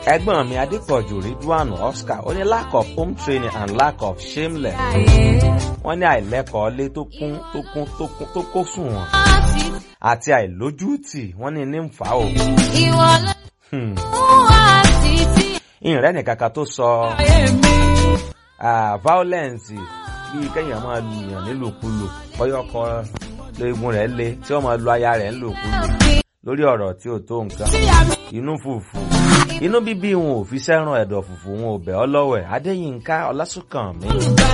ẹ̀gbọ́n mi adépọ̀jù ridwan oscar ó ní lack of home training and lack of shameless wọ́n ní àìlẹ́kọ̀ọ́ lé tó kún tó kún tó kún tó kó sùn wọn àti àìlójútì wọ́n ní ní ń fà ó. Ìwọ ló Hmm. wá títí ìrìn nìkan kan tó sọ ah, violence bíi kéèyàn máa lu èèyàn nílòkulò bọ́yọ̀kọ léegun rẹ̀ le tí wọ́n máa lu aya rẹ̀ nílòkulò lórí ọ̀rọ̀ tí ò tó nǹkan inú fùfù inú bíbí wọn ò fi sẹ́ràn ẹ̀dọ̀ fùfù wọn ò bẹ̀ ọ́ lọ́wẹ̀ adéyínká ọlásùnkànmí